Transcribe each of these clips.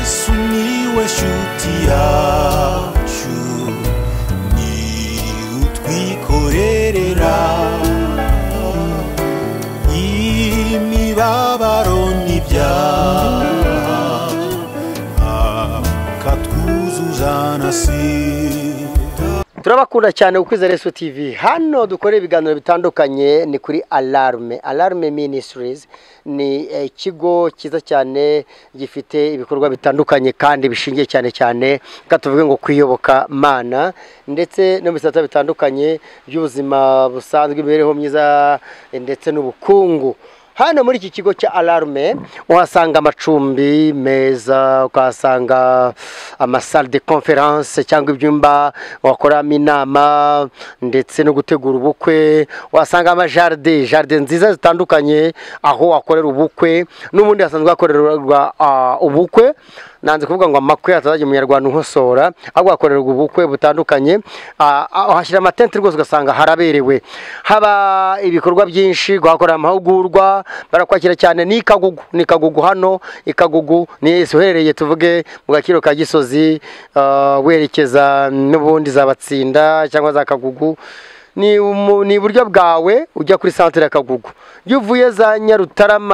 sumiłeś utiaciu ni utwikorerera imibabaro n'ibyaha akatwuzuzanasira turabakunda cyane ku kwizera Yesu TV hano dukora ibiganiro bitandukanye ni kuri alarme alarme ministries ni eh, ikigo cyiza cyane gifite ibikorwa bitandukanye kandi bishingiye cyane cyane reka tuvuge ngo kwiyoboka mana ndetse no mu bisata bitandukanye by'ubuzima busanzwe imibereho myiza eh, ndetse n'ubukungu hano muri iki kigo cya alarme uhasanga amacumbi meza ukahasanga amasale de conference cyangwa ibyumba wakoramo inama ndetse no gutegura ubukwe uhasanga amajaride jaride nziza zitandukanye aho wakorera ubukwe n'ubundi hasanzwe hakorerwa ah, ubukwe nanze kuvuga ngo amakwe atazajya umunyarwanda unkosora ahubwo hakorerwa ubukwe butandukanye Ah, ah, uhashyira amatente rwose ugasanga haraberewe haba ibikorwa byinshi guhakorera amahugurwa barakwakira cyane ni ikagugu ni ikagugu hano ikagugu ni uherereye tuvuge mu gaciro ka gisozi ah, werekeza n'ubundi za batsinda cyangwa za kagugu ni umu- ni iburyo bwawe ujya kuri santere ya kagugu iyo uvuye za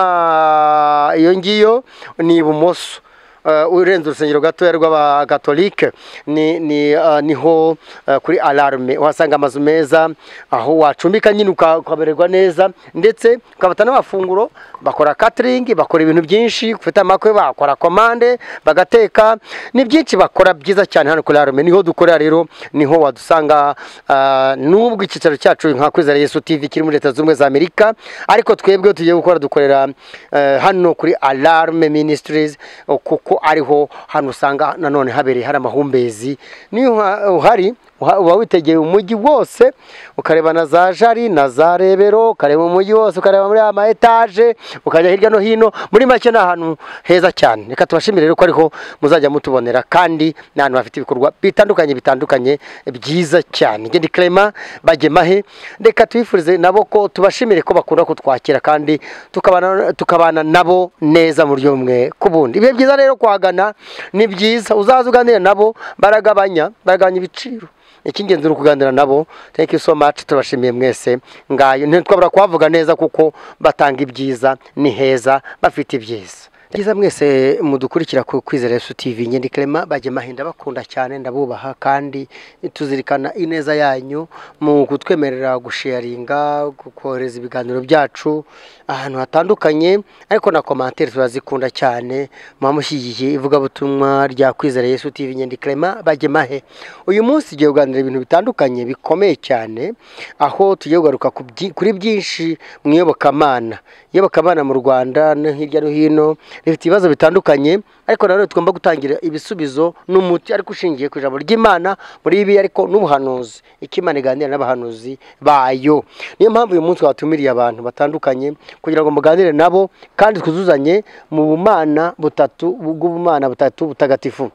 nyarutarama iyo ngiyo ni ibumoso Uh, urenze urusengero gatoya rw'abakatolike ni, ni, uh, niho uh, kuri alarme uhasanga amazu meza aho wacumbika nyine uka- ukamererwa neza ndetse ukabata n'amafunguro bakora catering bakora ibintu byinshi ufite amakwe bakora komande bagateka ni byinshi bakora byiza cyane hano kuri alarme niho dukorera rero niho wadusanga uh, n'ubwo icyicaro cyacu nka kwizera yesu tv kiri muri leta zunze ubumwe za amerika ariko twebwe tugiye gukora dukorera eh, hano kuri alarme ministries o, kuko ariho hano usanga nanone habereye hari amahumbezi niyo uha- uhari uha- uba witegeye umujyi wose ukareba na za jari na za rebero ukareba umujyi wose ukareba muri ama etaje ukajya hirya no hino muri make ni ahantu heza cyane reka tubashimire rero ko ariho muzajya mutubonera kandi ni ahantu hafite ibikorwa bitandukanye bitandukanye byiza cyane ngende Clement bagemahe reka tubifurize nabo ko tubashimire ko bakunda kutwakira kandi tukabana tukabana nabo neza mu buryo bumwe k'ubundi ibihe byiza rero kuhagana ni byiza uzaza uganira nabo baragabanya baragabanya ibiciro icy'ingenzi ni ukuganira nabo thank you so much tubashimiye mwese ngayo ntitwabura kuhavuga neza kuko batanga ibyiza ni heza bafite ibyiza byiza mwese mudukurikira ku kwizera Yesu TV ngende Clement bajye mahinda bakunda cyane ndabubaha kandi tuzirikana ineza yanyu mu kutwemerera gusharinga kohereza ibiganiro byacu ahantu hatandukanye ariko na komantere turazikunda cyane muba mushyigikiye ivugabutumwa rya kwizera Yesu TV ngende Clement bajye mahe uyu munsi tugiye kuganira ibintu bitandukanye bikomeye cyane aho tugiye kugaruka ku byi- kuri byinshi mu iyobokamana iyobokamana mu rwanda no hirya no hino rifite ibibazo bitandukanye ariko nanone tugomba gutangira ibisubizo n'umuti ariko ushingiye ku ijambo ry'imana muri ibi ariko n'ubuhanuzi icyo imana iganira n'abahanuzi bayo niyo mpamvu uyu munsi watumiriye abantu batandukanye kugira ngo muganire nabo kandi twuzuzanye mu bumana butatu bw'ubumana butatu butagatifu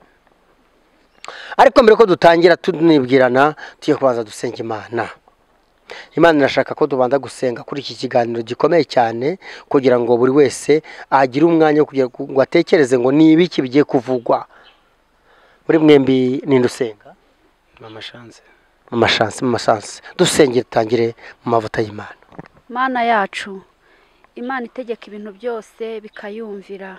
ariko mbere ko dutangira tunibwirana tujye kubanza dusenga imana imana irashaka ko tubanza gusenga kuri iki kiganiro gikomeye cyane kugira ngo buri wese agire umwanya wo kugira ngo atekereze ngo ni ibiki bigiye kuvugwa muri mwembi ninde usenga mama shanze mu mashansi mu masansi dusenge dutangire mu mavuta y'imana mana yacu imana itegeka ibintu byose bikayumvira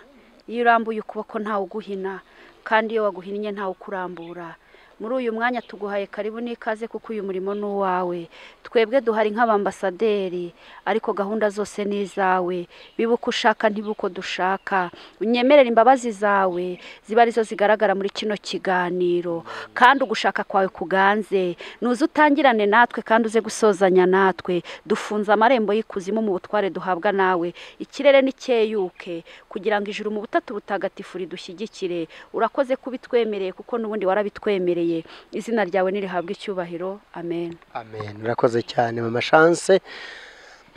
iyo urambuye ukuboko ntawe uguhina kandi iyo waguhinnye ntawe ukurambura muri uyu mwanya tuguhaye karibu n'ikaze kuko uyu murimo ni uwawe twebwe duhari nk'abambasaderi ariko gahunda zose ni izawe biba uko ushaka ntiba uko dushaka unyemerere imbabazi zawe ziba arizo zigaragara muri kino kiganiro kandi ugushaka kwawe kuganze nuze utangirane natwe kandi uze gusozanya natwe dufunze amarembo y'ikuzimu mu butware duhabwa nawe ikirere nicyeyuke kugira ngo ijuru mu butatu butagatifu ridushyigikire urakoze kubitwemereye kuko n'ubundi warabitwemereye izina ryawe nirihabwe icyubahiro amen amen urakoze cyane mama shanse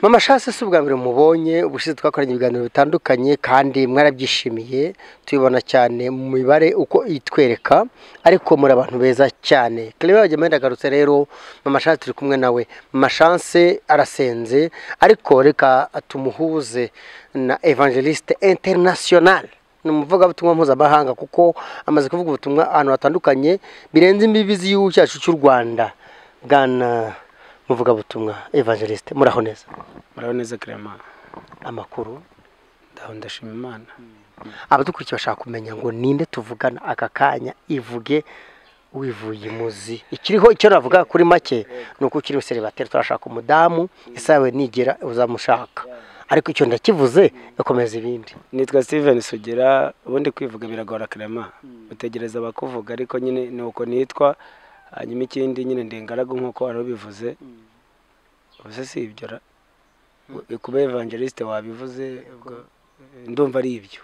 mama shanse si ubwa mbere mubonye ubushize twakoranye ibiganiro bitandukanye kandi mwarabyishimiye tubibona cyane mu mibare uko itwereka ariko muri abantu beza cyane clement bagemenda agarutse rero mama shanse turi kumwe nawe mama shanse arasenze ariko reka tumuhuze na evangeliste international ni umuvugabutumwa mpuzamahanga kuko amaze kuvuga ubutumwa ahantu hatandukanye birenze imbibi z'igihugu cyacu cy'u rwanda bwana muvugabutumwa evangeliste muraho neza muraho neza kerema amakuru ndaho ndashima imana abadukurikiye bashaka kumenya ngo ninde tuvugana aka kanya ivuge wivuye imuzi ikiriho icyo navuga kuri make ni uko ukiri seribateri turashaka umudamu isawe nigera uzamushaka ariko icyo ndakivuze gakomeza ibindi nitwa steven sugira ubundi kwivuga biragora kerema utegereza abakuvuga ariko nyine ni uko nitwa hanyuma ikindi nyine ndi ingaragu nk'uko wari ubivuze ubuse si ibyo ra kuba evangeliste wabivuze ubwo, eh, ndumva ari ibyo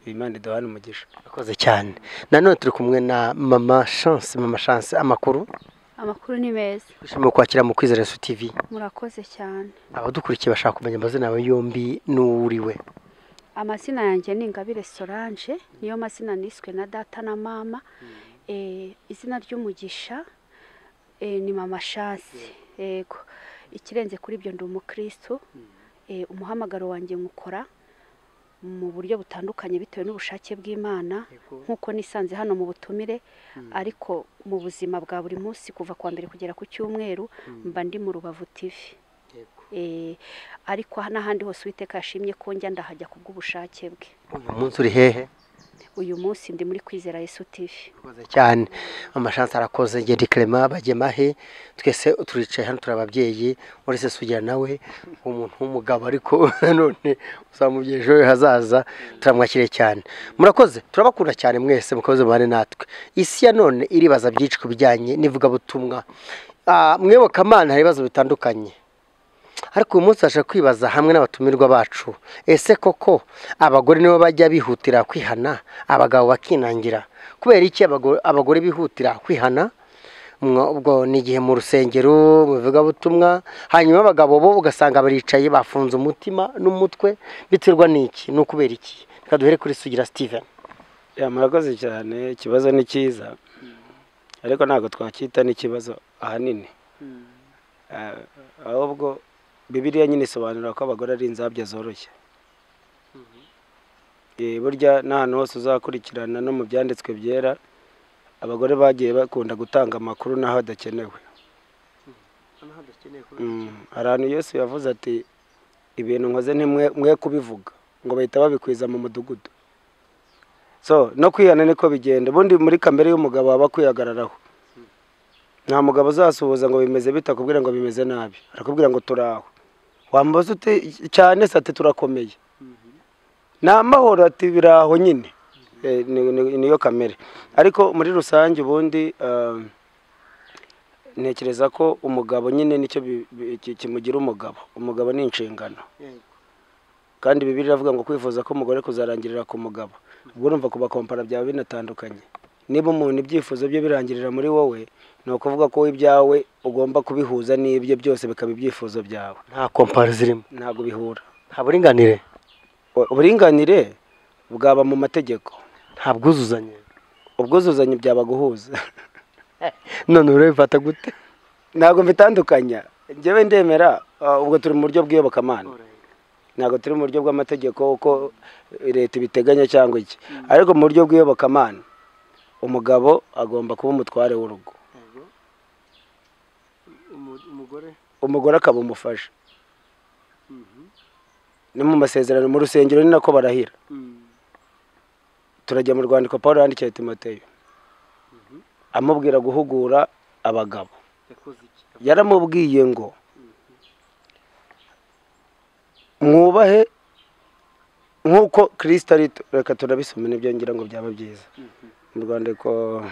imana iduhane umugisha urakoze cyane nanone turi kumwe na mama chance mama chance amakuru amakuru ni meza twishimiye kwakira mu kwizera Yesu TV murakoze cyane abadukurikiye bashaka kumenya amazina yawe yombi n'uwuriwe amazina yanjye ni ingabire solange niyo mazina niswe na data na mama Eh, izina ry'umugisha eh, ni mama shansi yego ikirenze kuri ibyo ndi umukristo Eh, umuhamagaro wanjye nkukora mu buryo butandukanye bitewe n'ubushake bw'imana nk'uko nisanze hano mu butumire ariko mu buzima bwa buri munsi kuva ku wa mbere kugera ku cyumweru mba ndi mu rubavu tivi ariko n'ahandi hose uwiteka yashimye ko njya ndahajya kubw'ubushake bwe uyu munsi uri hehe uyu munsi ndi muri kwizera yesu tivi urakoze cyane amashansi arakoze ngedi kerema bagemahe twese turicaye hano turi ababyeyi uretse sugira nawe umuntu w'umugabo ariko none uzamubyeyi ejo he hazaza turamwakiriye cyane murakoze turabakunda cyane mwese mukomeze mubane natwe isi ya none iribaza byinshi ku bijyanye n'ivugabutumwa Ah, mwibuka amana hari ibibazo bitandukanye ariko uyu munsi tubasha kwibaza hamwe n'abatumirwa bacu ese koko abagore nibo bajya bihutira kwihana abagabo bakinangira kubera iki abago- abagore bihutira kwihana Mwa- ubwo ni igihe mu rusengero mu bivugabutumwa hanyuma abagabo bo ugasanga baricaye bafunze umutima n'umutwe biterwa n'iki ni ukubera iki reka duhere kuri sugira steven ya murakoze cyane ikibazo ni cyiza ariko ntabwo twacyita n'ikibazo ahanini Ah, ahubwo bibiriya nyine isobanura ko abagore ari inzabya zoroshye Eh, burya n'ahantu hose uzakurikirana no mu byanditswe byera abagore bagiye bakunda gutanga amakuru n'aho hadakenewe Mm, hari ahantu yesu yavuze ati ibintu nkoze ntimwe mwe kubivuga ngo bahita babikwiza mu mudugudu so no kwihana niko bigenda ubundi muri kamere y'umugabo waba akwihagararaho nta mugabo uzasuhuza ngo bimeze bitakubwira ngo bimeze nabi arakubwira ngo turaho wambaza ute cyane se ati turakomeye ni amahoro ati biraho nyine Eh, ni- ni- niyo kamere ariko muri rusange ubundi ah, ntekereza ko umugabo nyine nicyo bi- bi- ki- kimugira umugabo umugabo ni inshingano kandi bibiri iravuga ngo kwifuza ko umugore kuzarangirira ku mugabo ubwo urumva kuba kompara byaba binatandukanye niba umuntu ibyifuzo bye birangirira muri wowe ni ukuvuga ko wowe ibyawe ugomba kubihuza n'ibye byose bikaba ibyifuzo byawe nta komparo zirimo ntabwo bihura nta buringanire U- uburinganire bwaba mu mategeko nta bwuzuzanye ubwuzuzanye byaba guhuza none urabifata gute ntabwo mbitandukanya njyewe ndemera ah, ubwo turi mu buryo bw'iyobokamana ntabwo turi mu buryo bw'amategeko uko leta ibiteganya cyangwa iki ariko mu buryo bw'iyobokamana umugabo agomba kuba umutware w'urugo umugore umugore akaba umufasha no mu masezerano mu rusengero ni nako barahira turajya mu rwandiko paul yandikiye timoteyo amubwira guhugura abagabo yakoze iki yaramubwiye ngo mwubahe nk'uko kirisita ari reka turabisoma nibyo ngira ngo byaba byiza mu rwandiko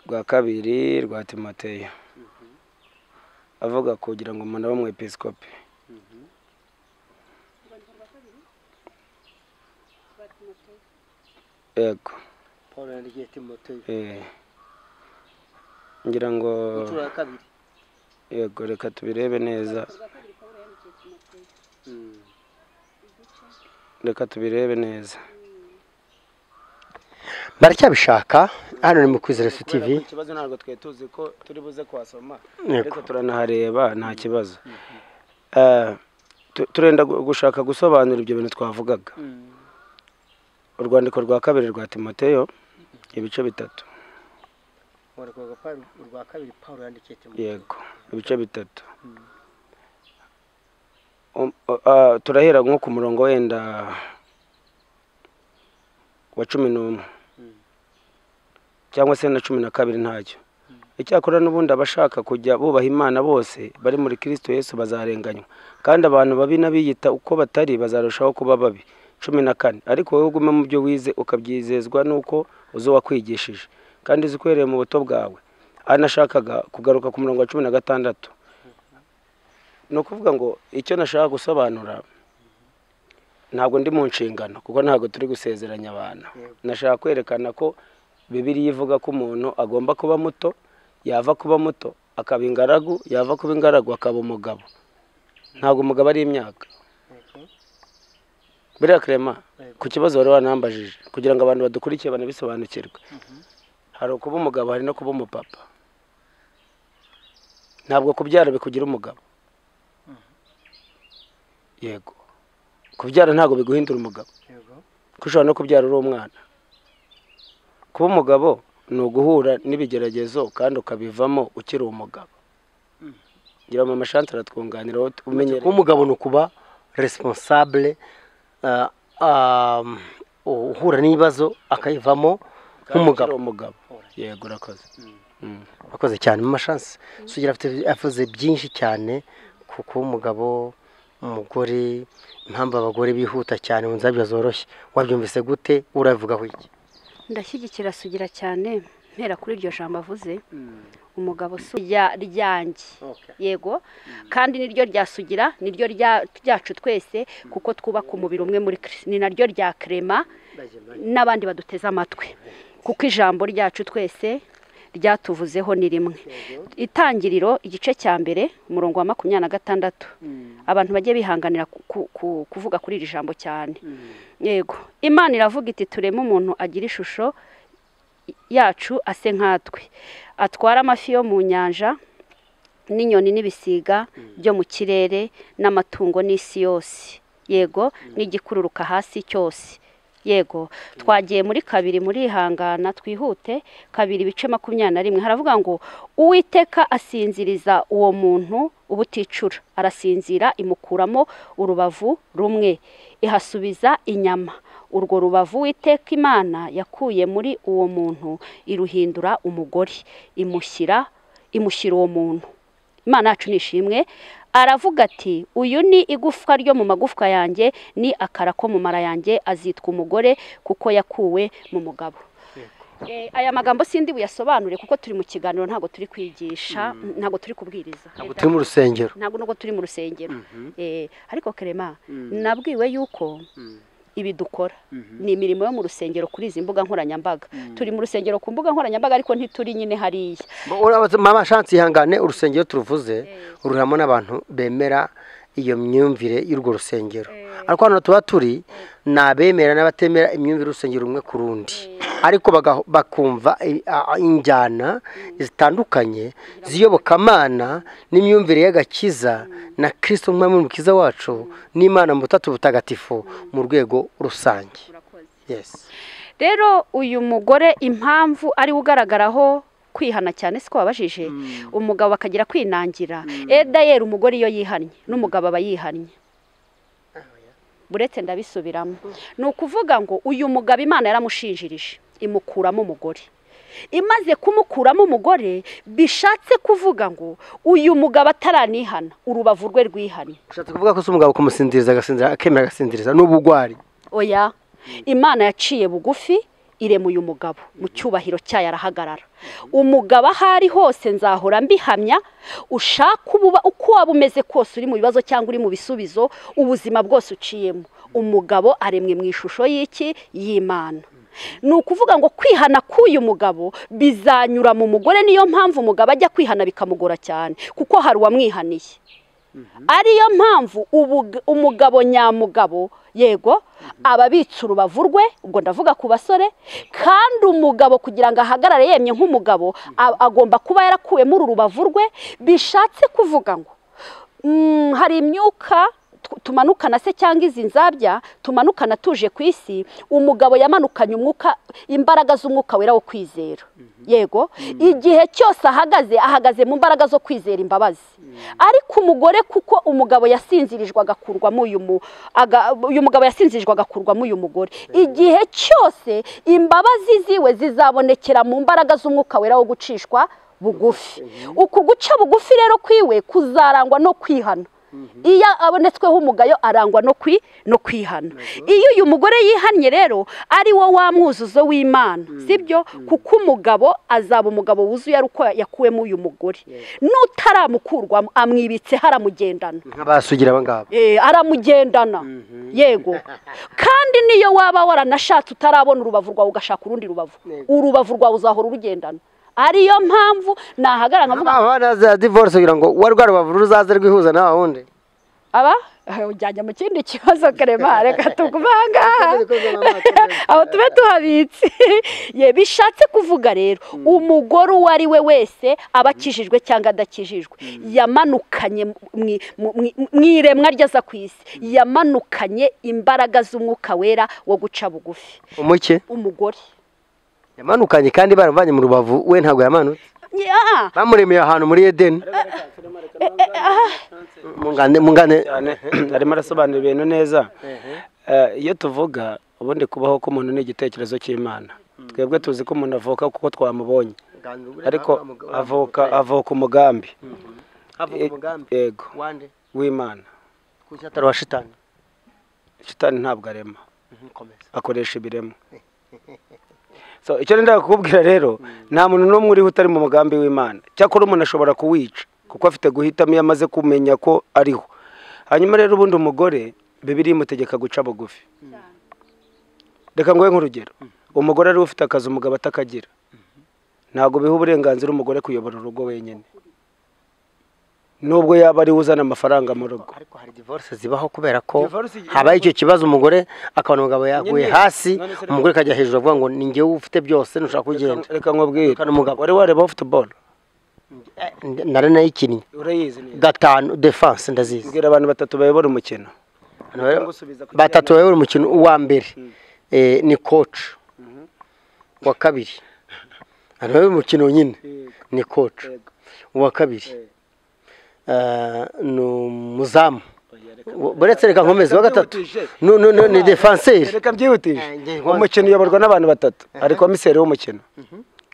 rwa kabiri rwa timoteyo avuga kugira ngo umuntu abe umwepisikopi yego paul yandikiye timoteyo eh, ngira ngo inshuro ya kabiri yego reka tubirebe neza reka tubirebe neza baracyabishaka hano ni mu kwizera Yesu Kubera TV ko ikibazo ntabwo twari tuzi ko turi buze kuhasoma Yego. ariko turanahareba nta kibazo Eh, tu- turenda gu- gushaka gusobanura ibyo bintu twavugaga urwandiko rwa kabiri rwa timoteyo ibice bitatu urwa kabiri paul yandikiye yego ibice bitatu Um, ah, turahera nko ku murongo wenda wa cumi n'umwe cyangwa se na cumi na kabiri ntacyo icyakora n'ubundi abashaka kujya bubaha imana bose bari muri kirisito yesu bazarenganywa kandi abantu babi n'abiyita uko batari bazarushaho kuba babi cumi na kane ariko wowe ugume mu byo wize ukabyizezwa n'uko uzi uwakwigishije kandi uzi uhereye mu buto bwawe anashakaga kugaruka ku murongo wa cumi na gatandatu ni ukuvuga ngo icyo nashaka gusobanura ntabwo ndi mu nshingano kuko ntabwo turi gusezeranya abantu nashaka kwerekana ko bibiliya ivuga ko umuntu agomba kuba muto yava kuba muto akaba ingaragu yava kuba ingaragu akaba umugabo ntabwo umugabo ari imyaka buriya karema ku kibazo wari wanambajije kugira ngo abantu badukurikiye banabisobanukirwe hari ukuba umugabo hari no kuba umupapa ntabwo kubyara bikugira umugabo yego kubyara ntabwo biguhindura umugabo kuko ushobora no kubyara uri umwana kuba umugabo ni uguhura n'ibigeragezo kandi ukabivamo ukiri umugabo ngira ngo mama shanti aratwunganira wowe umenye kuba umugabo ni ukuba responsable ah, ah, uhura n'ibibazo akayivamo nk'umugabo umugabo yego urakoze Mm. akoze cyane mu mashansi sugira afite avuze byinshi cyane ku kuba umugabo umugore impamvu abagore bihuta cyane mu nzabyo zoroshye wabyumvise gute urabivugaho iki ndashyigikira sugira cyane mpera kuri iryo jambo avuze umugabo si rya ryanjye yego kandi niryo ryasugira niryo rya- ryacu twese kuko twubaka umubiri umwe muri Kristo. ni naryo rya kerema n'abandi baduteze amatwi kuko ijambo ryacu twese ryatuvuzeho ni rimwe itangiriro igice cya mbere umurongo wa makumyabiri na gatandatu abantu bajye bihanganira ku- ku- ku- kuvuga kuri iri jambo cyane yego imana iravuga iti tureme umuntu agira ishusho yacu ase nkatwe atwara amafi yo mu nyanja n'inyoni n'ibisiga byo mu kirere n'amatungo n'isi yose yego n'igikururuka hasi cyose yego twagiye muri kabiri murihangana twihute kabiri ibice makumyabiri na rimwe haravuga ngo uwiteka asinziriza uwo muntu ubuticura arasinzira imukuramo urubavu rumwe ihasubiza inyama urwo rubavu witeka imana yakuye muri uwo muntu iruhindura umugore imushyira imushyira uwo muntu imana yacu ni ishimwe aravuga ati uyu ni igufwa ryo mu magufwa yanjye ni akara ko mu mara yanjye azitwa umugore kuko yakuwe mu mugabo Eh, aya magambo sindi buyasobanure kuko turi mu kiganiro ntabwo turi kwigisha ntabwo turi kubwiriza ntabwo turi mu rusengero ntabwo nubwo turi mu rusengero Eh, ariko kerema nabwiwe yuko ibi dukora ni imirimo yo mu rusengero kuri izi mbuga nkoranyambaga turi mu rusengero ku mbuga nkoranyambaga ariko ntituri nyine hariya Urabaza, mama shansi ihangane urusengero turuvuze ruramo n'abantu bemera iyo myumvire y'urwo rusengero ariko hano tuba turi ni abemera n'abatemera imyumvire y'urusengero rumwe ku rundi ariko baga- bakumva i- a- a- injyana zitandukanye z'iyobokamana n'imyumvire y'agakiza na kirisito nk'umwami w'umukiza wacu n'imana mu butatu butagatifu mu rwego rusange yes rero uyu mugore impamvu ari we ugaragaraho kwihana cyane siko wabajije umugabo akagira kwinangira edayeri umugore iyo yihannye n'umugabo aba yihannye buretse ndabisubiramo ni ukuvuga ngo uyu mugabo imana yaramushinjirije imukuramo umugore imaze kumukuramo umugore bishatse kuvuga ngo uyu mugabo ataranihana urubavu rwe rwihannye ushatse kuvuga ko si umugabo kumusinziriza agasinzira akemera agasinziriza ni ubugwari oya imana yaciye bugufi iremuye umugabo mu cyubahiro cyayo arahagarara umugabo aho ari hose nzahora mbihamya ushaka ububa uko waba umeze kose uri mu bibazo cyangwa uri mu bisubizo ubuzima bwose uciyemo umugabo aremwe mu ishusho y'iki y'imana ni ukuvuga ngo kwihana k'uyu mugabo bizanyura mu mugore niyo mpamvu umugabo ajya kwihana bikamugora cyane kuko hari uwamwihaniye ariyo mpamvu ubug- umugabo nyamugabo yego aba abitse urubavu rwe ubwo ndavuga ku basore kandi umugabo kugira ngo ahagarare yemye nk'umugabo a- agomba kuba yarakuwemo uru rubavu rwe bishatse kuvuga ngo mm, hari imyuka tu- tumanukana se cyangwa izi nzabya tumanukana tuje ku isi umugabo yamanukanye umwuka imbaraga z'umwuka wera wo kwizera yego igihe cyose ahagaze ahagaze mu mbaraga zo kwizera imbabazi ariko umugore kuko umugabo yasinzirijwe agakurwamo uyu mu aga- uyu mugabo yasinzirijwe agakurwamo uyu mugore igihe cyose imbabazi ziwe zizabonekera mu mbaraga z'umwuka wera wo gucishwa bugufi uku guca bugufi rero kwiwe kuzarangwa no kwihana iyo abonetsweho umugayo arangwa no kwi no kwihana iyo uyu mugore yihannye rero ari wo wa mwuzuzo w'imana sibyo kuko umugabo azaba umugabo wuzuye ari uko yakuwemo uyu mugore n'utaramukurwamo amwibitse haramugendana nk'abasugira aba ngaba Eh, aramugendana yego kandi niyo waba waranashatse utarabona urubavu rwawe ugashaka urundi rubavu Yego. urubavu rwawe uzahora urugendana ariyo mpamvu nahagarara nkavuga abana za divorce kugira ngo uwa rwa rubavu ruzaze rwihuza nawe wundi aba ujyanye mu kindi kibazo karema reka tugume aha ngaha aho tube tuhabitse ye bishatse kuvuga rero umugore uwo ari we wese aba akijijwe cyangwa adakijijwe yamanukanye mu- mu- mu- mu iremwa rye aza ku isi yamanukanye imbaraga z'umwuka wera wo guca bugufi umuke umugore yamanukanye kandi baramuvanye mu rubavu we ntabwo yamanutse Ye- ah, bamuremeye ahantu muri edeni mungane mungane cyane arimo arasobanura ibintu neza Eh, iyo tuvuga ubundi kubaho k'umuntu ni igitekerezo cy'imana twebwe tuzi ko umuntu avuka kuko twamubonye ariko avuka avuka umugambi yego wande w'imana ku cyataro wa shitani shitani ntabwo arema komeza akoresha ibiremwa so icyo ndenda kukubwira rero nta muntu n'umwe uriho utari mu mugambi w'imana cyakora umuntu ashobora kuwica kuko afite guhitamo iyo amaze kumenya ko ariho hanyuma rero ubundi umugore bibiri imutegeka guca bugufi reka ngoye nk'urugero umugore ariwe ufite akazi umugabo atakagira ntabwo biha uburenganzira umugore kuyobora urugo wenyine nubwo yaba ariwe uzana amafaranga mu rugo ariko hari divorce zibaho kubera ko Divorce igira- habaye icyo kibazo umugore akabona umugabo yaguye Nyine, hasi none se reka- umugore akajya hejuru avuga ngo ni njyewe ufite byose ntushaka kugenda reka nkubwire Reka n'umugabo. wari wareba futuboro nari nayikinnye urayizi neza gatanu defense ndazizi mbwira abantu batatu bayobora umukino Hano rero, gusubiza ku batatu bayobora umukino uwa mbere eh, ni coach wa kabiri hano rero umukino nyine ni coach uwa kabiri eh, ni umuzamu buretse reka nkomeze wa gatatu no, no, no, ni defenseur reka byihutije Eh, nge- umukino uyoborwa n'abantu batatu ari komiseri w'umukino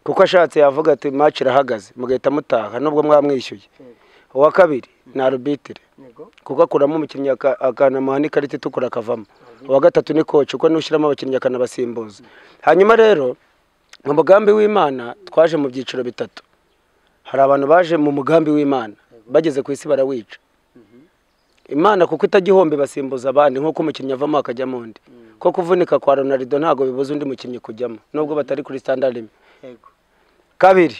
kuko ashatse yavuga ati match irahagaze mugahita mutaha nubwo mwamwishyuye uwa kabiri ni arubitire kuko akuramo umukinnyi aka- akanamuha n'ikarita itukura akavamo uwa gatatu ni koci kuko nushyiramo abakinnyi akanabasimbuza hanyuma rero mu mugambi w'imana twaje mu byiciro bitatu hari abantu baje mu mugambi w'imana bageze ku isi barawica imana kuko itajya ihomba basimbuza abandi nk'uko umukinnyi avamo akajyamo undi ko kuvunika kwa ronaldo ntabwo bibuza undi mukinnyi kujyamo nubwo batari kuri standard imwe kabiri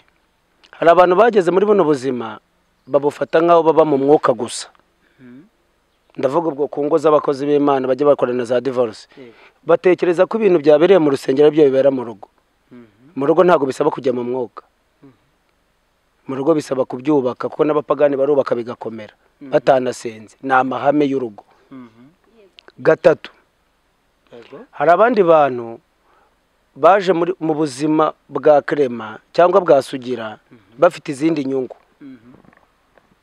hari abantu bageze muri buno buzima babufata nk'aho baba mu mwuka gusa ndavuga ubwo ku ngo z'abakozi b'imana bajya bakorana za divorce batekereza ko ibintu byabereye mu rusengero byo bibera mu rugo mu rugo ntabwo bisaba kujya mu mwuka mu rugo bisaba kubyubaka kuko n'abapagani barubaka bigakomera batanasenze ni amahame y'urugo gatatu hari abandi bantu baje muri- mu buzima bwa krema cyangwa bwa sugira bafite izindi nyungu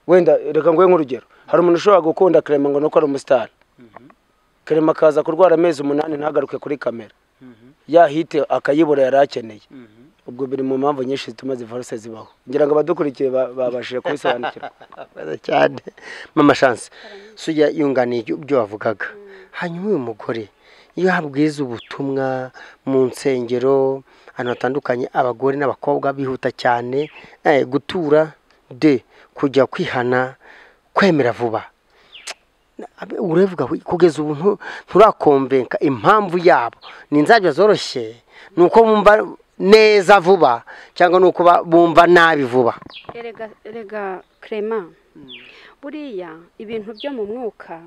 wenda reka nguhe nk'urugero hari umuntu ushobora gukunda krema ngo ni uko ari umusitari krema akaza kurwara amezi umunani ntagaruke kuri kamera ya hite akayibura yari akeneye ubwo biri mu mpamvu nyinshi zituma zivaruse zibaho ngira ngo abadukurikiye ba- babashije kubisobanukirwa Murakoze cyane mama chance sujya yunganiye ibyo- ibyo wavugaga hanyuma uyu mugore iyo habwiza ubutumwa mu nsengero ahantu hatandukanye abagore n'abakobwa bihuta cyane eh, gutura de kujya kwihana kwemera vuba Abe- urevuga we, kugeza ubu ntu- nturakomvenka impamvu yabo ni inzabya zoroshye ni uko bumva neza vuba cyangwa ni uko ba- bumva nabi vuba erega erega krema buriya ibintu byo mu mwuka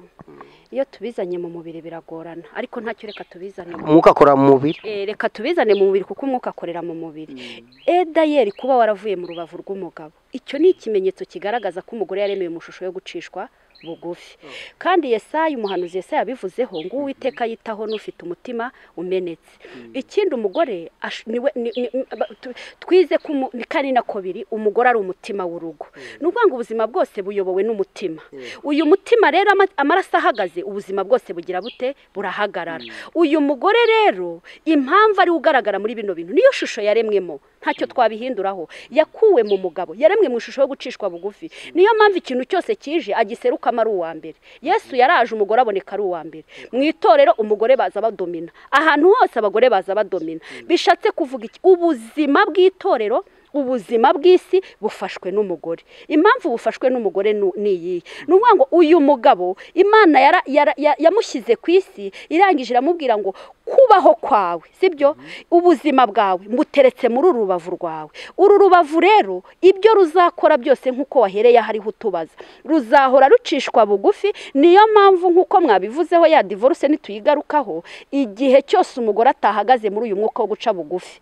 iyo tubizanye mu mubiri biragorana ariko ntacyo reka tubizane mu umwuka akora mu mubiri Eh, reka tubizane mu mubiri kuko umwuka akorera mu mubiri edayeri kuba waravuye mu rubavu rw'umugabo icyo ni ikimenyetso kigaragaza ko umugore yaremewe mu ishusho yo gucishwa bugufi kandi Yesaya umuhanuzi Yesaya yabivuzeho ngo uwiteka yitaho n'ufite umutima umenetse ikindi umugore ash- niwe ni- ni- ni- aba- tu- twize ko umu- ni kane na kabiri umugore ari umutima w'urugo ni ukuvuga ngo ubuzima bwose buyobowe n'umutima uyu mutima rero ama- amaraso ahagaze ubuzima bwose bugira bute burahagarara uyu mugore rero impamvu ariwe ugaragara muri bino bintu niyo shusho yaremwemo ntacyo twabihinduraho yakuwe mu mugabo yaremwe mu ishusho yo gucishwa bugufi niyo mpamvu ikintu cyose kije agiserukamo ari uwa mbere yesu yaraje umugore aboneka ari uwa mbere mu itorero umugore baza badomina ahantu hose abagore baza badomina bishatse kuvuga iki ubuzima bw'itorero ubuzima bw'isi bufashwe n'umugore impamvu bufashwe n'umugore nu- ni iyihe ni ukuvuga ngo uyu mugabo imana yara- yara- ya- yamushyize ku isi irangije iramubwira ngo kubaho kwawe sibyo ubuzima bwawe mbuteretse muri uru rubavu rwawe uru rubavu rero ibyo ruzakora byose nk'uko wahereye aho ariho utubaza ruzahora rucishwa bugufi niyo mpamvu nk'uko mwabivuzeho ya divorce nituyigarukaho igihe cyose umugore atahagaze muri uyu mwuka wo guca bugufi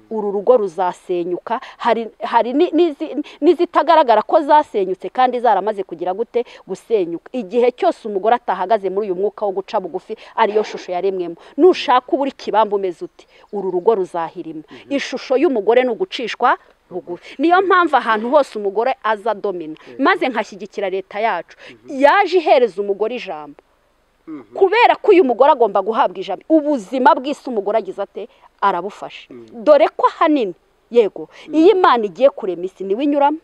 uru rugo ruzasenyuka hari hari ni- n'izi- n'izitagaragara ko zasenyutse kandi zaramaze kugira gute gusenyuka igihe cyose umugore atahagaze muri uyu mwuka wo guca bugufi ariyo shusho yaremwemo nushaka ubura ikibamba umeze uti uru rugo ruzahirima ishusho y'umugore ni ugucishwa bugufi niyo mpamvu ahantu hose umugore aza domina maze nkashyigikira leta yacu yaje ihereza umugore ijambo kubera ko uyu mugore agomba guhabwa ijambo ubuzima bw'isi umugore agize ate arabufashe dore ko ahanini yego iyo imana igiye kurema isi niwe inyuramo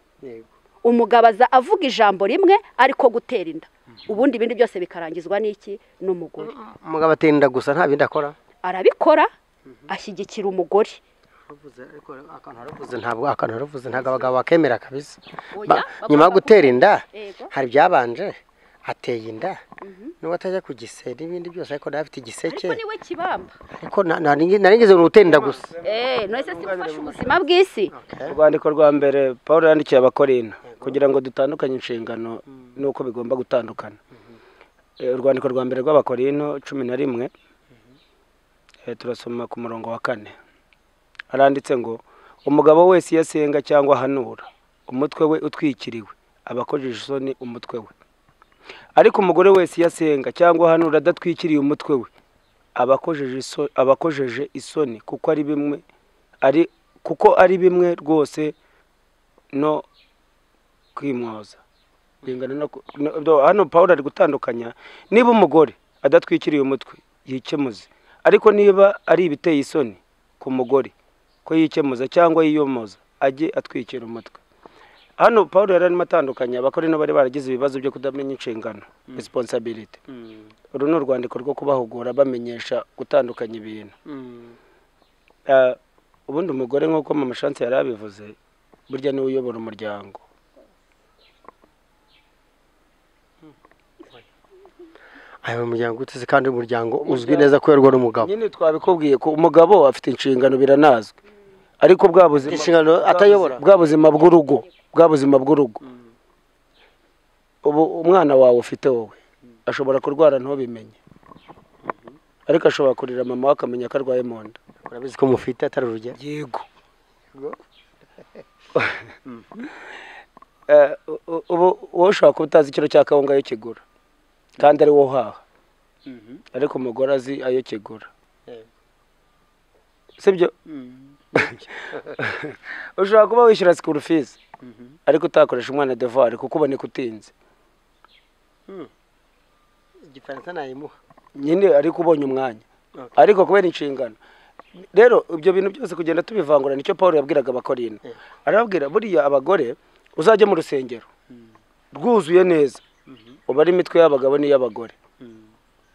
umugabo aza avuga ijambo rimwe ariko gutera inda ubundi ibindi byose bikarangizwa n'iki n'umugore umugabo atenda gusa nta bindi akora arabikora ashyigikira umugore ntabwo akantu yaravuze ntabwo abagabo bakemera kabisa Oya, Ba- bagomba nyuma yo gutera inda Yego. hari ibyabanje ateye inda n'uwo atajya ku gise n'ibindi byose ariko nawe afite igiseke ariko niwe kibamba ariko na- na- narigeze mu gutera inda gusa eee ntese ufashe ubuzima bw'isi urwandiko rwa mbere paul yandikiye abakorina kugira ngo dutandukanye inshingano n'uko bigomba gutandukana Eh, urwandiko rwa mbere rw'abakorino cumi na rimwe eh, turasoma ku murongo wa kane haranditse ngo umugabo wese iyo asenga cyangwa ahanura umutwe we utwikiriwe aba akojeje isoni umutwe we ariko umugore wese iyo asenga cyangwa ahanura adatwikiriye umutwe we aba akojeje iso- aba akojeje isoni kuko ari bimwe ari kuko ari bimwe rwose no kwimwoza bingana no ku- no- no- hano paul ari gutandukanya niba umugore adatwikiriye umutwe yikemuze ariko niba ari ibiteye isoni ku mugore ko yikemuza cyangwa yiyomoza ajye atwikira umutwe hano paul yari arimo atandukanya abakora ino bari baragize ibibazo byo kudamenya inshingano responsibility uru ni urwandiko rwo kubahugura bamenyesha gutandukanya ibintu Ah, ubundi umugore nk'uko mama shansi yari abivuze burya niwe uyobora umuryango aya mu muryango uteze kandi umuryango uzwi neza kuberwa n'umugabo nyine twabikubwiye ko umugabo afite inshingano biranazwi ariko bwa buzima Inshingano bwa atayobora? buzima- bwa buzima bw'urugo bwa buzima bw'urugo ubu umwana wawe ufite wowe ashobora kurwara ntubimenye ariko ashobora kurira mama we akamenya ko arwaye mu nda urabizi ko mufite atari urugero yego Eh, u- u- ubu wowe ushobora kuba utazi ikiro cya kawunga ayo kigura kandi ari wo uhaha ariko umugore azi ayo kigura sibyo ushobora kuba wishyura sikuru fizi ariko utakoresha umwana devari kuko uboneka utinze igifaransa nayimuha nyine ariko ubonye umwanya ariko kubera inshingano rero ibyo bintu byose kugenda tubivangura nicyo paul yabwiraga abakorino arababwira buriya abagore uzajya mu rusengero rwuzuye neza uba ari imitwe y'abagabo n'iy'abagore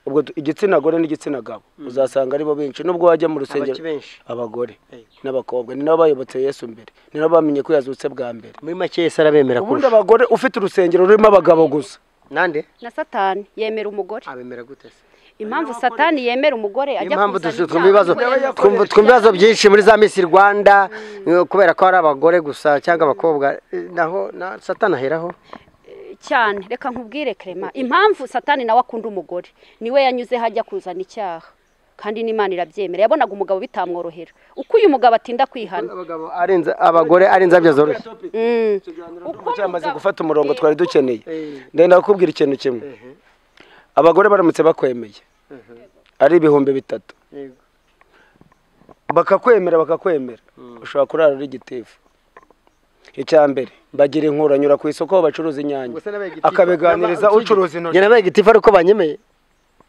ubwo tu- igitsina gore n'igitsina gabo uzasanga aribo benshi nubwo wajya mu rusengero Abaki benshi. abagore Yego. n'abakobwa ni nabo bayobotse yesu mbere ni nabo bamenye ko yazutse bwa mbere muri make yese arabemera ubundi kurusha abagore ufite urusengero rurimo abagabo gusa nande na satani yemera umugore abemera gute se impamvu satani yemera umugore niyo ajya mpamvu kuzana dusu- ibyaha twumva ibibazo kuko yari twumva- twumva ibibazo byinshi muri za misi rwanda kubera ko ari abagore gusa cyangwa abakobwa eh, naho na satani aheraho cyane reka nkubwire kerema impamvu satani nawe akunda umugore niwe yanyuze hajya kuzana icyaha kandi n'imana irabyemera yabonaga umugabo bitamworohera uko uyu mugabo atinda kwihana abagabo arenza abagore ari inzabya zoroshye Mm. uko cyamaze mugabo- gufata umurongo twari dukeneye Eh. ndenda kukubwira ikintu kimwe abagore baramutse bakwemeye ari ibihumbi bitatu Yego. bakakwemera bakakwemera ushobora kurara uri gitifu icya mbere bagira inkuranyura ku isoko aho bacuruza inyanya Gusa n'abaye gitifu- akabiganiriza n'aba- ucuruza Njye intoki nabaye gitifu ariko banyemeye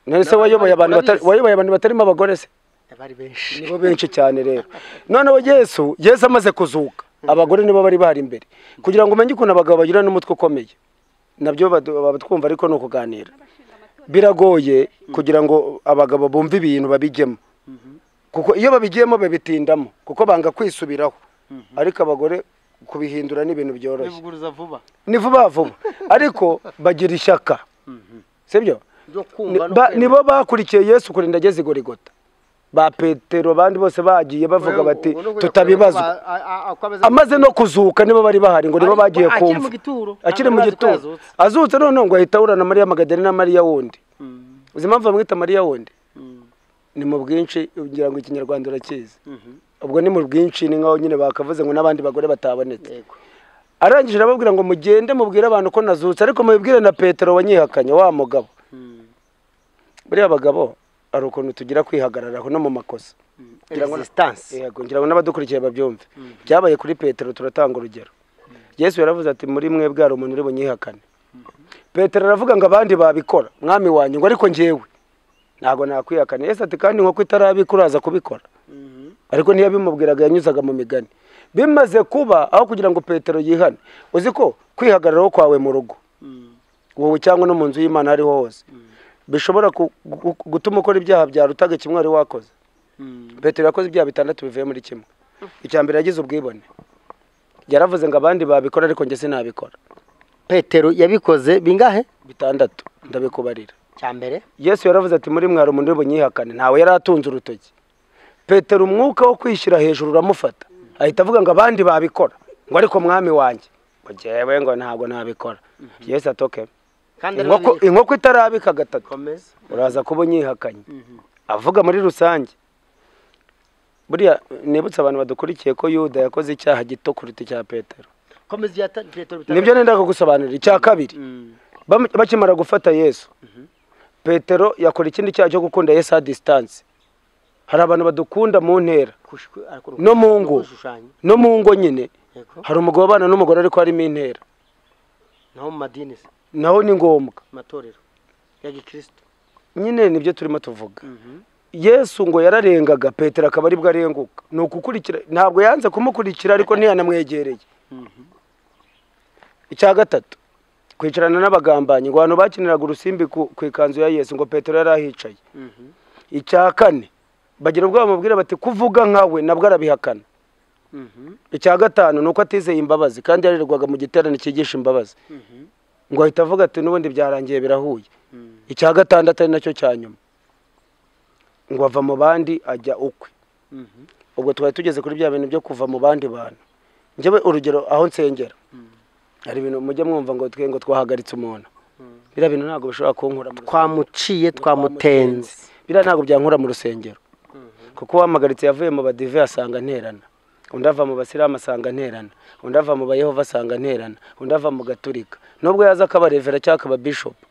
ntese wayoboye abantu batari- wayoboye abantu batarimo abagore se bari benshi nibo benshi cyane rero noneho yesu yesu amaze kuzuka abagore nibo bari bahari imbere kugira ngo umenye ukuntu abagabo bagira n'umutwe ukomeye nabyo badu- baba twumva ariko ni ukuganira biragoye kugira ngo abagabo bumve ibintu babijyemo kuko iyo babigiyemo babitindamo kuko banga kwisubiraho ariko abagore kubihindura ni ibintu byoroshye bivuguruza vuba ni vuba vuba ariko bagira ishyaka sibyo ryo ni- kumva no ba- kwemera. nibo bakurikiye yesu kurinda ageze i gorigota ba petero abandi bose bagiye bavuga Wewe, bati ubu ni ukujya tutabibazwa kureba ko ba- a- a- ako ameze- amaze no kuzuka nibo bari bahari ngo nibo Ariko bagiye akiri mu kumva gituro, akiri ntabwo mu bazi ko gituro yazutse. azutse noneho ngo ahita ahura na mariya magadarena na mariya wundi uzi impamvu bamwita mariya wundi ni mu bwinshi ugira ngo ikinyarwanda urakizi ubwo ni mu bwinshi ni nkaho nyine bakavuze ngo n'abandi bagore batabonetse Yego. arangije arababwira ngo mugende mubwire abantu ko nazutse ariko mubibwire na petero wanyihakanye wa mugabo buriya abagabo hari ukuntu tugira kwihagararaho no mu makosa Ngira ngo- Resistance. yego ngira ngo n'abadukurikiye babyumve byabaye kuri petero turatanga urugero yesu yaravuze ati muri mwebwe hari umuntu uri bunyihakane petero aravuga ngo abandi babikora mwami wanjye ngo ariko njyewe ntabwo nakwihakana yesu ati kandi nk'uko itarabika uraza kubikora ariko niyo bimubwiraga yanyuzaga mu migani bimaze kuba aho kugira ngo petero yihane uzi ko kwihagararaho kwawe mu rugo wowe cyangwa no mu nzu y'imana aho ariho hose bishobora ku- gu- gutuma ukora ibyaha byarutaga kimwe wari wakoze petero yakoze ibyaha bitandatu bivuye muri kimwe icya mbere yagize ubwibone yaravuze ngo abandi babikora ariko njye sinabikora petero yabikoze bingahe bitandatu ndabikubarira cyambere yesu yaravuze ati muri mwari umuntu w'ubunyihakane ntawe yari atunze urutoki petero umwuka wo kwishyira hejuru uramufata ahita avuga ngo abandi babikora ngo ariko mwami wanjye ngo jyewe ngo ntabwo nabikora yesu atoke kandi inkoko inkoko itarabika gatatu komeza uraza kuba unyihakanye avuga muri rusange buriya nibutse abantu badukurikiye ko yuda yakoze icyaha gito kuruta icya petero komeza iya ta- petero bitandatu. nibyo nenda kugusobanurira icya kabiri Mm. Bam- bakimara gufata yesu petero yakora ikindi cyaha cyo gukunda yesu a disitanse hari abantu badukunda mu ntera Kushku- ariko no mu ngo gushushanya. no mu ngo nyine Yego. hari umugabo ubana n'umugore ariko harimo intera naho mu madini se naho ni ngombwa mu matorero ya gikristo nyine nibyo turimo tuvuga yesu ngo yararengaga petero akaba aribwo arenguka ni ukukurikira ntabwo yanze kumukurikira ariko ntiyanamwegereye icya gatatu kwicarana n'abagambanyi ngo abantu bakiniraga urusimbi ku ku ikanzu ya yesu ngo petero yari ahicaye icya kane bagira ubwoba bamubwira bati kuvuga nkawe nabwo arabihakana icya gatanu ni uko atizeye imbabazi kandi yarererwaga mu giterane cyigisha imbabazi ngo ahita avuga ati n'ubundi byarangiye birahuye icya gatandatu ari nacyo cya nyuma ngo ava mu bandi ajya ukwe ubwo twari tugeze kuri bya bintu byo kuva mu bandi bantu njyewe urugero aho nsengera hari ibintu mujya mwumva ngo twe ngo twahagaritse umuntu biriya bintu ntabwo bishobora kunkura mu rusengero. twamuciye twamutenze biriya ntabwo byankura mu rusengero kuko uwampagaritse yavuye mu badive asanga nterana undi ava mu basilamu asanga nterana undi ava mu bayehova asanga nterana undi ava mu gaturika nubwo yaza akabarevera cyangwa akababishopu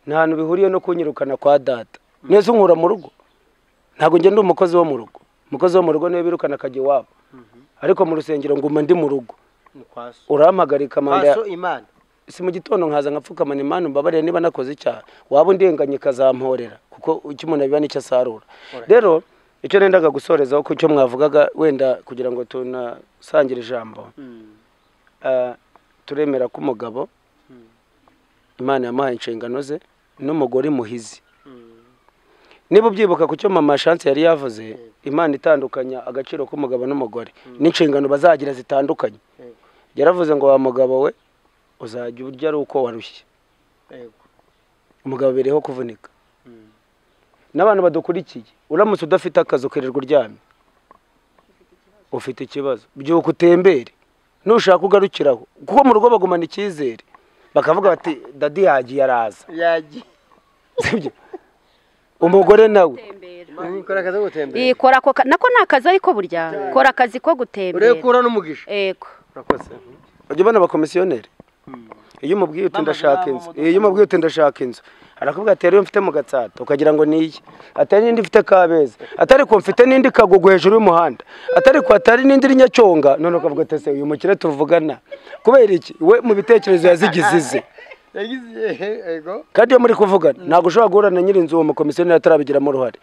nta hantu bihuriye no kunyirukana kwa data neza unkura mu rugo ntabwo njya ndi umukozi wo mu rugo umukozi wo mu rugo niwe birukana akajya iwabo ariko mu rusengero nguma ndi mu rugo Kwa urampagarika manda ya- so imana si mu gitondo nkaza nkapfukamana imana mbabarire niba nakoze icyaha waba undenganye ikazamporera kuko icyo umuntu abiba nicyo asarura rero icyo nendaga gusorezaho ku cyo mwavugaga wenda kugira ngo tunasangire ijambo Ah, turemera ko umugabo imana yamuhaye inshingano ze n'umugore muhizi niba ubyibuka ku cyo mama shanse yari yavuze imana itandukanya agaciro k'umugabo n'umugore n'inshingano bazagira zitandukanye Yego. yaravuze ngo wa mugabo we uzajya urya ari uko warushye Yego. umugabo bireho kuvunika n'abantu badukurikiye uramutse udafite akazi ukirirwa uryamye ufite ikibazo byuka utembere nushaka ugarukiraho kuko mu rugo bagumana icyizere bakavuga bati dadi yagiye araza yagiye sibyo umugore nawe gutembera ukora akazi ko gutembera ikora ako ka- nako ni akazi ariko burya kora akazi ko gutembera urebe ko urabona umugisha ego urakoze ujya ubona abakomisiyoneri iyo umubwiye uti ndashaka inzu iyo umubwiye uti ndashaka inzu arakubwira ati rero iyo mfite mu gatsata ukagira ngo ni iyi atari n'indi mfite kabeza atari ko mfite n'indi kagugu hejuru y'umuhanda atari ko atari n'indi iri nyacyonga none ukavuga ati ese uyu mukire tuvugana kubera iki we mu bitekerezo yazigize ize yagize yego kandi iyo muri kuvugana ntabwo ushobora guhura na nyir'inzu uwo mukomisiyoneri atarabigiramo uruhare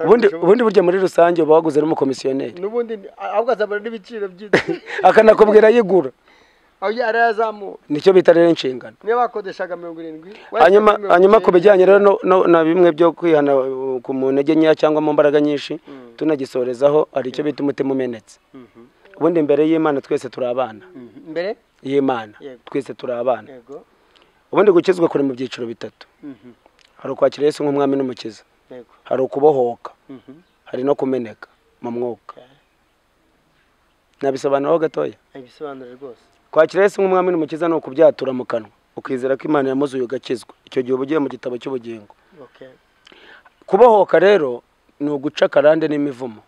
ubundi ubundi burya muri rusange uba waguze n'umukomisiyoneri n'ubundi ni- ahubwo azabona n'ibiciro byinshi akanakubwira yigura aho arayazamuye nicyo bita rero inshingano niba bakodeshaga mirongo irindwi hanyuma hanyuma ku bijyanye rero no- no- na bimwe byo kwihana uh, ku mu ntege nkeya cyangwa mu mbaraga nyinshi tunagisorezaho hari icyo bita umutima umenetse ubundi mbere y'imana twese turi abana mbere y'imana Yego. twese turi abana yego ubundi gukizwa kuri mu byiciro bitatu Mhm. hari ukwakira yesu nk'umwami n'umukiza yego hari ukubohoka Mhm. hari no kumeneka mu mwuka nabisobanuraho gatoya ibisobanuro rwose kwakira yesu nk'umwami n'umukiza ni ukubyatura mu kanwa ukizera ko imana yamuzuye ugakizwa icyo gihe uba ugiye mu gitabo cy'ubugingo okay kubohoka rero ni uguca akarande n'imivumo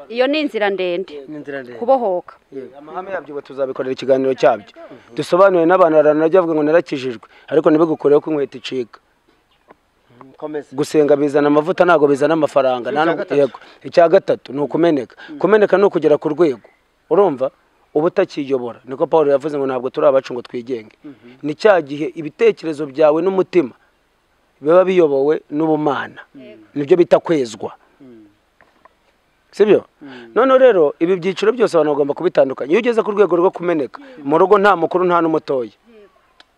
iyo ni inzira ndende ni inzira ndende kubohoka amahame yabyo ubu tuzabikorera ikiganiro cyabyo dusobanure n'abantu baranajya bavuga ngo narakijijwe ariko ntibigukoreho ko inkweto icika komeza gusenga bizana amavuta ntabwo bizana amafaranga nta n'ubwo- yego icya gatatu ni ukumeneka kumeneka ni ukugera ku rwego urumva uba utakiyobora niko paul yavuze ngo ntabwo turi abacu ngo twigenge ni cya gihe ibitekerezo byawe n'umutima biba biyobowe n'ubumana nibyo bita kwezwa sibyo noneho rero ibi byiciro byose abantu bagomba kubitandukanya iyo ugeze ku rwego rwo kumeneka mu rugo nta mukuru nta n'umutoya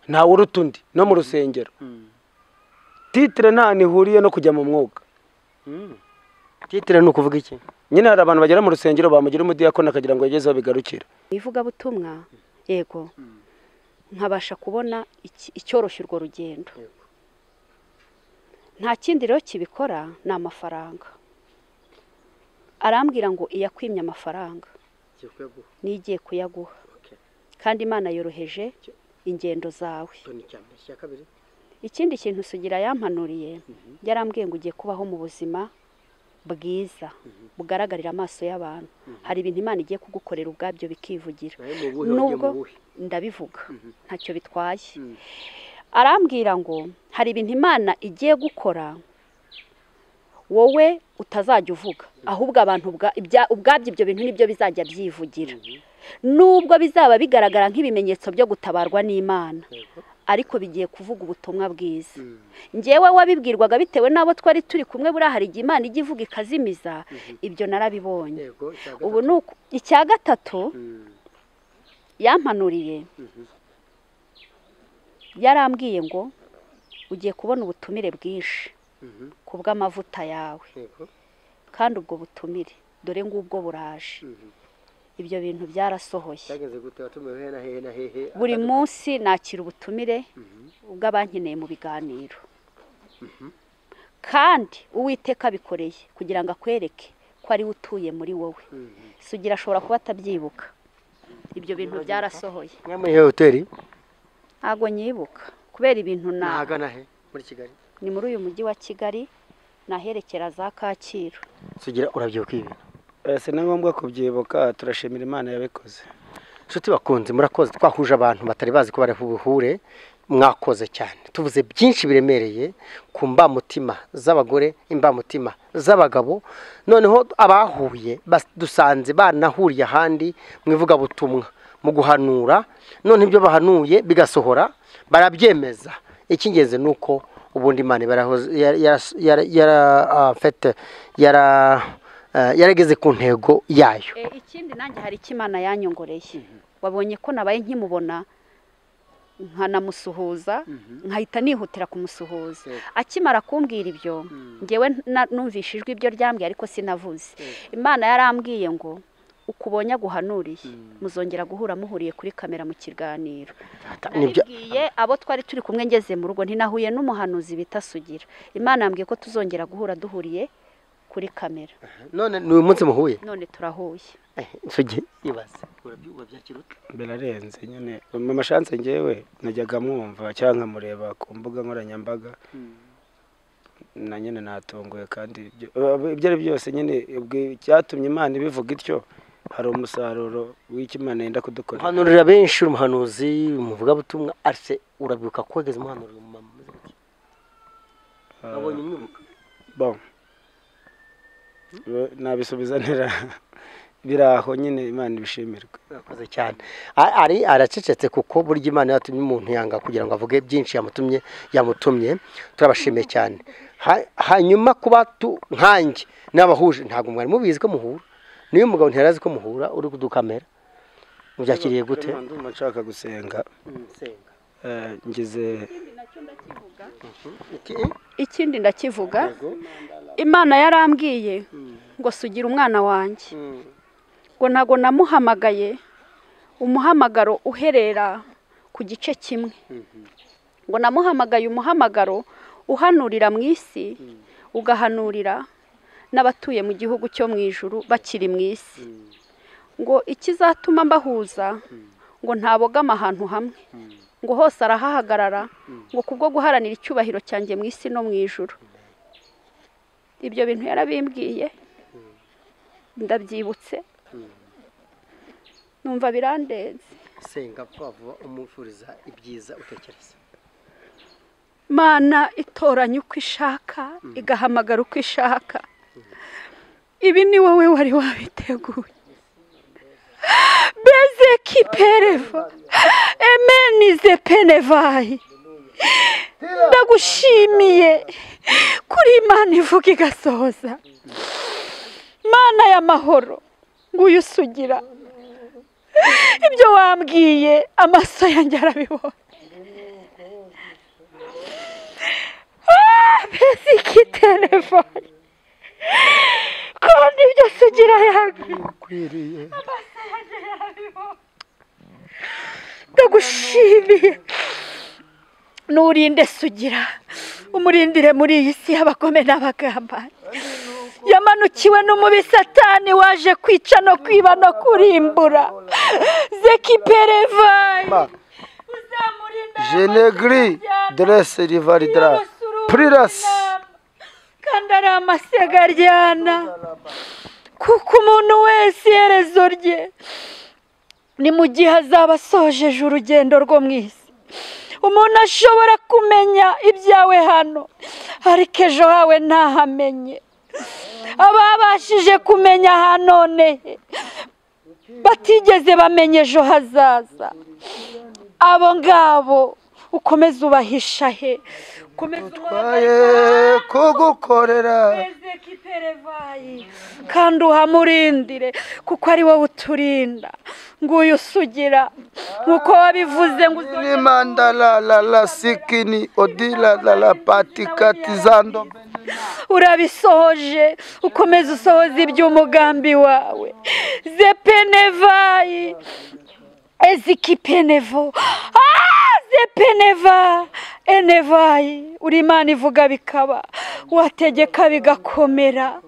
ntawe uruta undi no mu rusengero titire nta nihuriye no kujya mu mwuga titire ni ukuvuga iki nyine hari abantu bagera mu rusengero bamugira umudiyakoni akagira ngo yageze aho bigarukira mu ivugabutumwa yego nkabasha kubona iki- icyoroshya urwo rugendo nta kindi rero kibikora ni amafaranga arambwira ngo iyakwimye amafaranga n'igiye kuyaguha kandi imana yoroheje ingendo zawe ikindi kintu sugira yampanuriye yarambwiye ngo ugiye kubaho mu buzima bwiza bugaragarira amaso y'abantu hari ibintu imana igiye kugukorera ubwabyo bikivugira nubwo ndabivuga ntacyo bitwaye arambwira ngo hari ibintu imana igiye gukora wowe utazajya uvuga ahubwo abantu ubwa- ibya- ubwabyo ibyo bintu nibyo bizajya byivugira nubwo bizaba bigaragara nk'ibimenyetso byo gutabarwa n'imana ariko bigiye kuvuga ubutumwa bwiza ngewe wabibwirwaga bitewe n'abo twari turi kumwe buriya hari igihe imana ijya ivuga ikazimiza ibyo narabibonye yego icya ubu ni uku- icya gatatu yampanuriye yarambwiye ngo ugiye kubona ubutumire bwinshi ku bw'amavuta yawe yego kandi ubwo butumire dore ngubwo buraje ibyo bintu byarasohoye cyageze gute watumiwe hehe na hehe na hehe buri munsi nakira ubutumire bw'abankeneye mu biganiro kandi uwiteka abikoreye kugira ngo akwereke ko ari we utuye muri wowe sugira ashobora kuba atabyibuka ibyo bintu byarasohoye mwe muri iyo hoteli ntabwo nyibuka kubera ibintu na nahagana he muri kigali ni muri uyu mujyi wa kigali naherekera za kacyiru sugira urabyibuka ibi Eh, si na ngombwa kubyibuka turashimira imana yabikoze inshuti bakunze murakoze twahuje abantu batari bazi ko bari buhure mwakoze cyane tuvuze byinshi biremereye ku mbamutima z'abagore imbamutima z'abagabo noneho abahuye bas- dusanze banahuriye ahandi mu ivugabutumwa mu guhanura none ibyo bahanuye bigasohora barabyemeza icy'ingenzi ni uko ubundi imana iba yarahoze- yara- yara- yara- yara- en fait, yara- eh, yarageze ku ntego yayo E, ikindi nanjye hari icyo imana yanyongoreye wabonye ko nabaye nkimubona nkanamusuhuza nkahita nihutira kumusuhuza akimara kumbwira ibyo ngewe na- numvise ijwi ibyo ryambwiye ariko sinavuze imana yarambwiye ngo ukubonye aguhanuriye muzongera guhura muhuriye kuri kamera mu kiganiro nibyo- nabibwiye abo twari turi kumwe ngeze mu rugo ntinahuye n'umuhanuzi bita sugira imana yambwiye ko tuzongera guhura duhuriye kuri kamera none ni uyu munsi muhuye none turahuye sugi ibaze urabyumva byakiruta birarenze nyine mu mashanse ngewe najyaga mwumva cyangwa nkamureba ku mbuga nkoranyambaga na nyine natunguwe kandi ibyo aba- ibyo ari byose nyine ubwo- icyatumye imana ibivuga ityo hari umusaruro w'icyo imana yenda kudukorera muhanurira benshi uri umuhanuzi umuvugabutumwa arise urabyibuka kogeza umuhanurira umumama umeze gutya? wabonye umwibuka Bon. Bo- nabisubiza ntera biri aho nyine imana ibishimirwe Urakoze cyane A- ari aracecetse kuko burya imana yatumye umuntu yanga kugira ngo avuge byinshi yamutumye yamutumye turabashimiye cyane Ha- hanyuma kuba tu- nkanjye n'abahuje ntabwo mwari mubizi ko muhura niyo umugabo ntiyari azi ko muhura uri kudukamera mubyakiriye gute ndumva nshaka gusenga Eh, ngize Iki- ikindi ndakivuga imana yarambwiye ngo sugira umwana wanjye ngo ntabwo namuhamagaye umuhamagaro uherera ku gice kimwe ngo namuhamagaye umuhamagaro uhanurira mu isi ugahanurira n'abatuye mu gihugu cyo mu ijuru bakiri mu isi ngo ikizatuma mbahuza ngo ntabogama ahantu hamwe ngo hose arahahagarara ngo kubwo guharanira icyubahiro cyanjye mu isi no mu ijuru ibyo bintu yarabimbwiye ndabyibutse numva birandenze senga vuba vuba umufuriza ibyiza utekereza mana itoranya uko ishaka igahamagara uko ishaka ibi ni wowe wari wabiteguye beze kipereva emenize penevayi ndagushimiye kuri imana ivuga igasohoza mana y'amahoro nguyu usugira ibyo wambwiye amaso yanjye arabibona mbese iki telefone kandi byose ugira yanga ndagushimiye nurinde sugira umurindire muri iyi si y'abagome n'abagambanyi yamanukiwe n'umubi satani waje kwica no kwiba no kurimbura zeki perevayi uzamurinde jenegri drese rivaridra priras kandi ari amasega aryana kuko umuntu wese iherezo rye ni mu gihe azaba asojeje urugendo rwo mu isi umuntu ashobora kumenya ibyawe hano ariko ejo hawe ntahamenye ababashije kumenya ahanoneye batigeze bamenya ejo hazaza abo ngabo ukomeze ubahisha he ukomeze twaye kugukorera Ezeki perevayi kandi uhamurindire kuko ari wowe uturinda nguyu usugira nk'uko wabivuze ngo uzongere nimanda la la la sikini odila la la patikati zando urabisohoje ukomeze usohoze iby'umugambi wawe zepenevayi ezikipenevo Ah, zepeneva enevayi uri imana ivuga bikaba wategeka bigakomera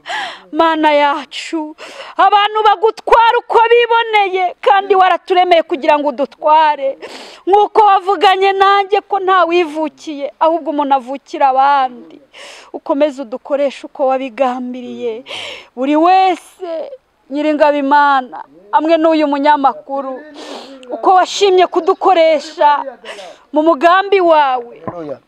mana yacu abantu bagutwara uko biboneye kandi waraturemeye kugira ngo udutware nk'uko wavuganye nanjye ko ntawivukiye ahubwo umuntu avukira abandi ukomeze udukoreshe uko wabigambiriye buri wese nyiringabimana hamwe n'uyu munyamakuru uko washimye kudukoresha mu mugambi wawe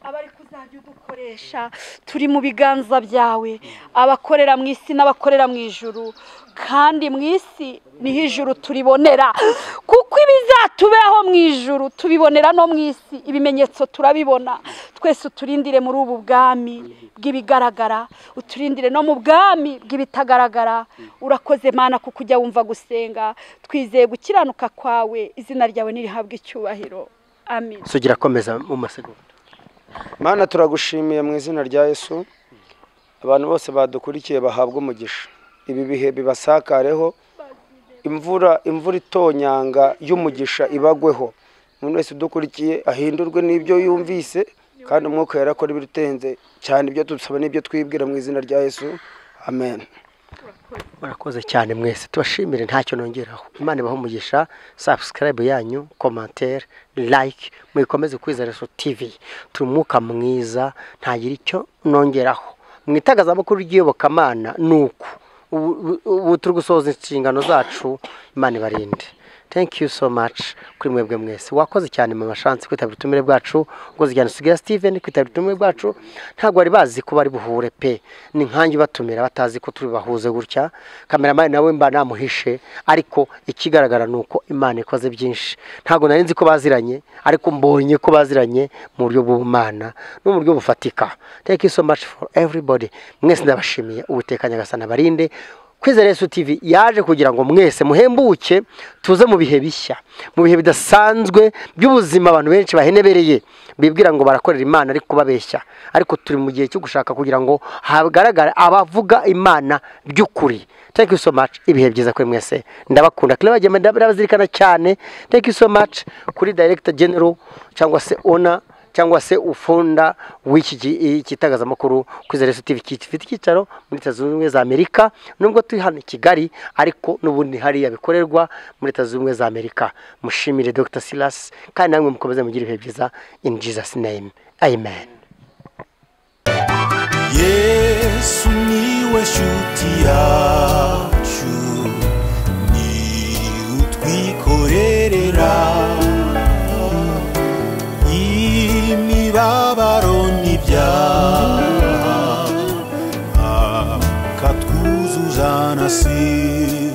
abari kuzajya udukoresha turi mu biganza byawe abakorera mu isi n'abakorera mu ijuru kandi mu isi niho ijuru turibonera kuko ibizatubeho mu ijuru tubibonera no mu isi ibimenyetso turabibona twese uturindire muri ubu bwami bw'ibigaragara uturindire no mu bwami bw'ibitagaragara urakoze mana kuko ujya wumva gusenga twizeye gukiranuka kwawe izina ryawe nirihabwe icyubahiro amen sugira akomeza mu masegonda mana turagushimiye mu izina rya yesu abantu bose badukurikiye bahabwa umugisha ibi bihe bibasakareho imvura imvura itonyanga y'umugisha ibagweho umuntu wese udukurikiye ahindurwe n'ibyo yumvise kandi umwuka yarakora ibirutenze cyane ibyo dusaba n'ibyo twibwira mu izina rya yesu amen murakoze cyane mwese tubashimire ntacyo nongeraho imana ibaho umugisha subscribe yanyu commentaire like muyikomeze kwizera so tv turi umwuka mwiza ntagira icyo nongeraho mu itangazamakuru ry'iyobokamana ni uku ubu ubu turi gusohoza inshingano zacu imana ibarinde thank you so much kuri mwebwe mwese wakoze cyane mama shansi kwitabira ubutumire bwacu ukoze cyane sugira steven kwitabira ubutumire bwacu ntabwo bari bazi ko bari buhure pe ni nkange ubatumira batazi ko turi bahuze gutya kameramani nawe mba namuhishe ariko ikigaragara ni uko imana ikoze byinshi ntabwo nari nzi ko baziranye ariko mbonye ko baziranye mu buryo bw'ubumana no mu buryo bufatika thank you so much for everybody mwese ndabashimiye ubutekanye agasana barinde kwizera yesu tv yaje kugira ngo mwese muhembuke tuze mu bihe bishya mu bihe bidasanzwe by'ubuzima abantu benshi bahenebereye bibwira ngo barakorera imana ariko babeshya ariko turi mu gihe cyo gushaka kugira ngo hagaragare abavuga imana by'ukuri thank you so much ibihe byiza kuri mwese ndabakunda claire ndabazirikana cyane thank you so much kuri director general cyangwa se owner cyangwa se ufunda w'iki gi- kitangazamakuru kwizera yesu tv gifite icyicaro muri leta zunze ubumwe za amerika nubwo turi hano i kigali ariko n'ubundi hariya bikorerwa muri leta zunze ubumwe za amerika mushimire dr silas kandi namwe mukomeze mugire ibihe byiza in jesus name amen yesu niwe shuti yacu ni utwikorerera imibabaro n'ibyaha akatwuzuzana si